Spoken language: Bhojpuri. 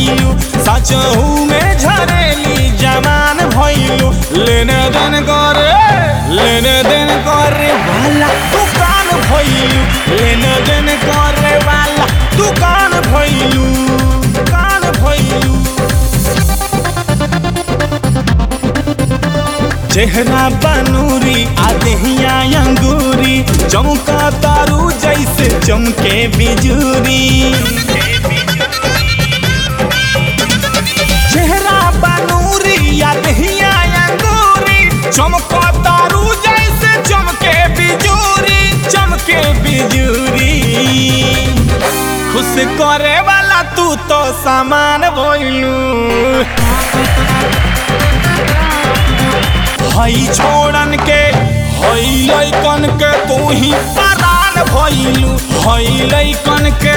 भइलू सचहू में झरेली जवान भइलू लेने देन करे लेने देन करे वाला दुकान भइलू लेने देन करे वाला दुकान भइलू दुकान भइलू चेहरा बनूरी आदहिया अंगूरी चमका तारू जैसे चमके बिजूरी चेहरा बनूरी आदहिया अंगूरी चमका तारू जैसे चमके बिजूरी चमके बिजूरी खुश करे वाला तू तो सामान भइलू हई छोड़न के हई लैकन के तू ही परान भइलू हई लैकन के